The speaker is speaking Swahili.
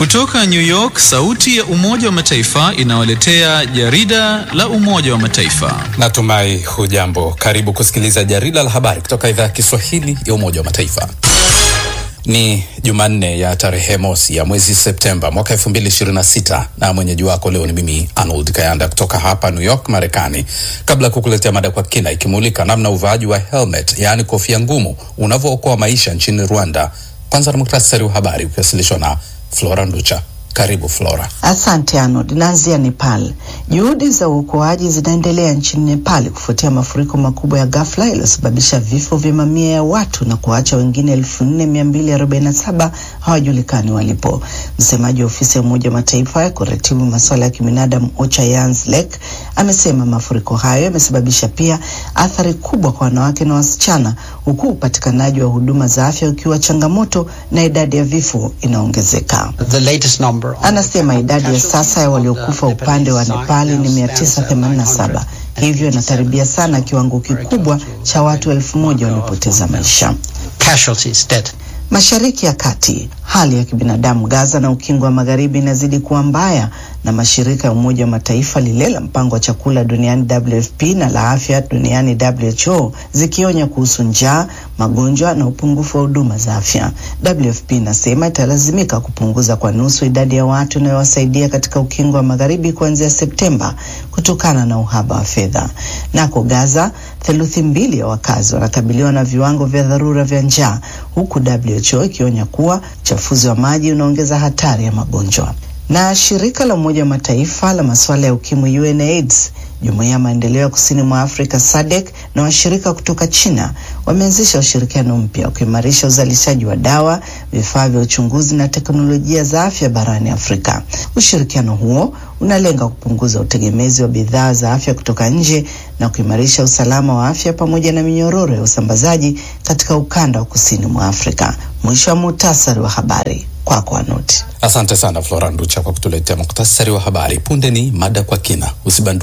Kutoka New York, sauti ya Umoja wa Mataifa inawaletea jarida la Umoja wa Mataifa. Natumai hujambo. Karibu kusikiliza jarida la habari kutoka idhaa ya Kiswahili ya Umoja wa Mataifa. Ni Jumanne ya tarehe mosi ya mwezi Septemba mwaka elfu mbili ishirini na sita na mwenyeji wako leo ni mimi Arnold Kayanda kutoka hapa New York, Marekani. Kabla ya kukuletea mada kwa kina ikimulika namna uvaaji wa helmet, yaani kofia ngumu, unavyookoa maisha nchini Rwanda, kwanza na muktasari wa habari ukiwasilishwa na Flora Nducha. Karibu Flora. Asante Arnold. Naanzia Nepal. Juhudi za uokoaji zinaendelea nchini Nepal kufuatia mafuriko makubwa ya ghafla yaliyosababisha vifo vya mamia ya watu na kuacha wengine elfu nne mia mbili arobaini na saba hawajulikani walipo. Msemaji wa ofisi ya Umoja wa Mataifa ya kuratibu masuala ya kibinadamu OCHA Jens Lek amesema mafuriko hayo yamesababisha pia athari kubwa kwa wanawake na wasichana, huku upatikanaji wa huduma za afya ukiwa changamoto na idadi ya vifo inaongezeka. Anasema idadi ya sasa ya waliokufa upande wa Nepali ni 987 hivyo inakaribia sana kiwango kikubwa cha watu elfu moja waliopoteza maisha. Mashariki ya Kati, hali ya kibinadamu Gaza na ukingo wa magharibi inazidi kuwa mbaya, na mashirika ya Umoja wa Mataifa lile la mpango wa chakula duniani WFP na la afya duniani WHO zikionya kuhusu njaa, magonjwa na upungufu wa huduma za afya. WFP inasema italazimika kupunguza kwa nusu idadi ya watu inayowasaidia katika ukingo wa magharibi kuanzia Septemba kutokana na uhaba wa fedha. Nako Gaza, theluthi mbili ya wakazi wanakabiliwa na viwango vya dharura vya njaa, huku WHO ikionya kuwa uchafuzi wa maji unaongeza hatari ya magonjwa. Na shirika la Umoja wa Mataifa la masuala ya ukimwi UNAIDS, jumuiya ya maendeleo ya kusini mwa Afrika SADC na washirika kutoka China wameanzisha ushirikiano mpya wa kuimarisha uzalishaji wa dawa, vifaa vya uchunguzi na teknolojia za afya barani Afrika. Ushirikiano huo unalenga kupunguza utegemezi wa bidhaa za afya kutoka nje na kuimarisha usalama wa afya pamoja na minyororo ya usambazaji katika ukanda wa kusini mwa Afrika. Mwisho wa muhtasari wa habari kwako Anuti. Asante sana Flora Nducha kwa kutuletea muktasari wa habari. Punde ni mada kwa kina, usibandu